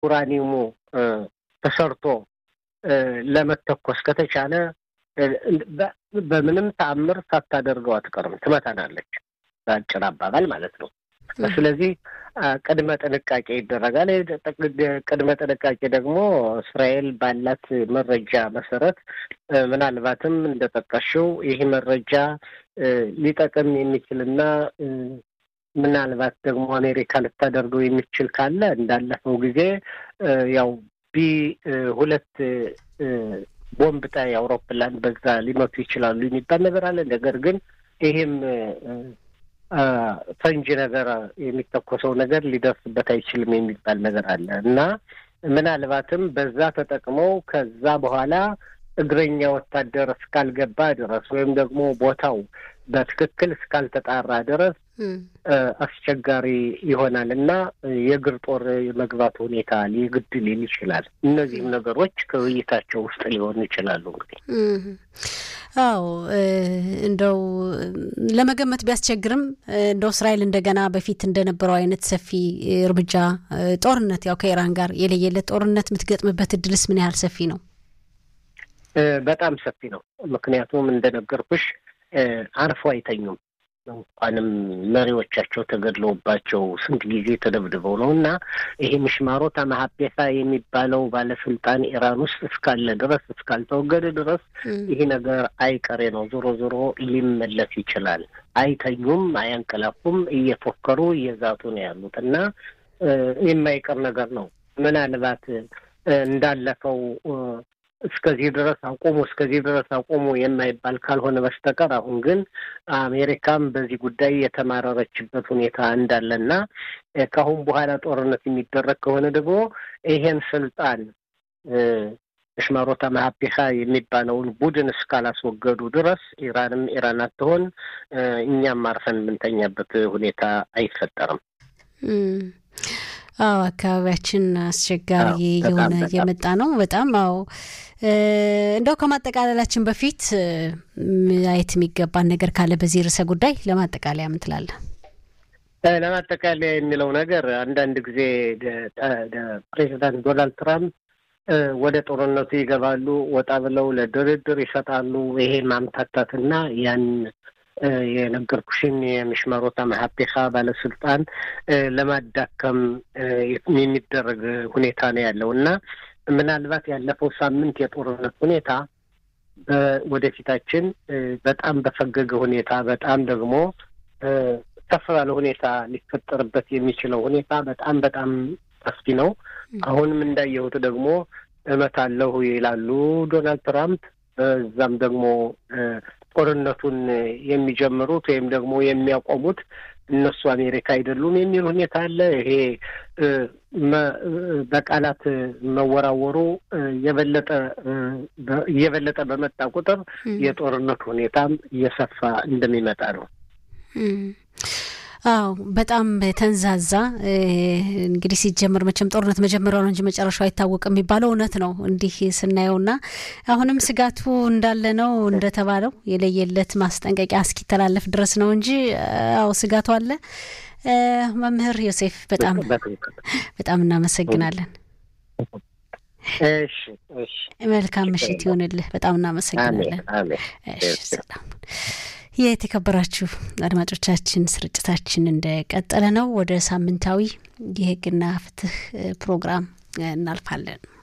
ኡራኒየሙ ተሰርቶ ለመተኮስ ከተቻለ በምንም ተአምር ሳታደርገው አትቀርም፣ ትመታናለች። በአጭር አባባል ማለት ነው። ስለዚህ ቅድመ ጥንቃቄ ይደረጋል። ቅድመ ጥንቃቄ ደግሞ እስራኤል ባላት መረጃ መሰረት ምናልባትም እንደጠቀሽው ይህ መረጃ ሊጠቅም የሚችልና ምናልባት ደግሞ አሜሪካ ልታደርገው የሚችል ካለ እንዳለፈው ጊዜ ያው ቢ ሁለት ቦምብ ጣይ አውሮፕላን በዛ ሊመቱ ይችላሉ የሚባል ነገር አለ። ነገር ግን ይህም ፈንጂ ነገር የሚተኮሰው ነገር ሊደርስበት አይችልም የሚባል ነገር አለ እና ምናልባትም በዛ ተጠቅመው ከዛ በኋላ እግረኛ ወታደር እስካልገባ ድረስ ወይም ደግሞ ቦታው በትክክል እስካልተጣራ ድረስ አስቸጋሪ ይሆናል እና የእግር ጦር የመግባት ሁኔታ ሊግድ ሊል ይችላል። እነዚህም ነገሮች ከውይይታቸው ውስጥ ሊሆኑ ይችላሉ። እንግዲህ አዎ እንደው ለመገመት ቢያስቸግርም እንደው እስራኤል እንደገና በፊት እንደነበረው አይነት ሰፊ እርምጃ ጦርነት ያው ከኢራን ጋር የለየለት ጦርነት የምትገጥምበት እድልስ ምን ያህል ሰፊ ነው? በጣም ሰፊ ነው። ምክንያቱም እንደነገርኩሽ አርፎ አይተኙም። እንኳንም መሪዎቻቸው ተገድለውባቸው ስንት ጊዜ ተደብድበው ነው እና ይሄ ምሽማሮት ማሀቤሳ የሚባለው ባለስልጣን ኢራን ውስጥ እስካለ ድረስ እስካልተወገደ ድረስ ይሄ ነገር አይቀሬ ነው። ዞሮ ዞሮ ሊመለስ ይችላል። አይተኙም፣ አያንቀላፉም፣ እየፎከሩ እየዛቱ ነው ያሉት እና የማይቀር ነገር ነው። ምናልባት እንዳለፈው እስከዚህ ድረስ አቁሙ እስከዚህ ድረስ አቁሙ የማይባል ካልሆነ በስተቀር አሁን ግን አሜሪካም በዚህ ጉዳይ የተማረረችበት ሁኔታ እንዳለና ከአሁን በኋላ ጦርነት የሚደረግ ከሆነ ደግሞ ይሄን ስልጣን ሽማሮታ ማሀቢካ የሚባለውን ቡድን እስካላስወገዱ ድረስ ኢራንም ኢራን አትሆን፣ እኛም አርፈን የምንተኛበት ሁኔታ አይፈጠርም። አዎ አካባቢያችን አስቸጋሪ የሆነ እየመጣ ነው። በጣም አዎ። እንደው ከማጠቃለላችን በፊት ማየት የሚገባን ነገር ካለ በዚህ ርዕሰ ጉዳይ ለማጠቃለያ ምን ትላለህ? ለማጠቃለያ የሚለው ነገር አንዳንድ ጊዜ ፕሬዚዳንት ዶናልድ ትራምፕ ወደ ጦርነቱ ይገባሉ፣ ወጣ ብለው ለድርድር ይሰጣሉ። ይሄ ማምታታትና ያን የነገርኩሽን የምሽመሮታ መሀቤካ ባለስልጣን ለማዳከም የሚደረግ ሁኔታ ነው ያለው እና ምናልባት ያለፈው ሳምንት የጦርነት ሁኔታ ወደፊታችን በጣም በፈገገ ሁኔታ በጣም ደግሞ ከፍ ባለ ሁኔታ ሊፈጠርበት የሚችለው ሁኔታ በጣም በጣም ሰፊ ነው። አሁንም እንዳየሁት ደግሞ እመታለሁ ይላሉ ዶናልድ ትራምፕ። በዛም ደግሞ ጦርነቱን የሚጀምሩት ወይም ደግሞ የሚያቆሙት እነሱ አሜሪካ አይደሉም የሚል ሁኔታ አለ። ይሄ በቃላት መወራወሩ የበለጠ እየበለጠ በመጣ ቁጥር የጦርነቱ ሁኔታም እየሰፋ እንደሚመጣ ነው። አዎ በጣም ተንዛዛ። እንግዲህ ሲጀምር መቼም ጦርነት መጀመሪያው ነው እንጂ መጨረሻው አይታወቅም የሚባለው እውነት ነው። እንዲህ ስናየውና አሁንም ስጋቱ እንዳለ ነው እንደተባለው የለየለት ማስጠንቀቂያ እስኪተላለፍ ድረስ ነው እንጂ አዎ ስጋቱ አለ። መምህር ዮሴፍ በጣም በጣም እናመሰግናለን። መልካም ምሽት ይሆንልህ። በጣም እናመሰግናለን። ሰላም የተከበራችሁ አድማጮቻችን ስርጭታችን እንደቀጠለ ነው። ወደ ሳምንታዊ የሕግና ፍትህ ፕሮግራም እናልፋለን።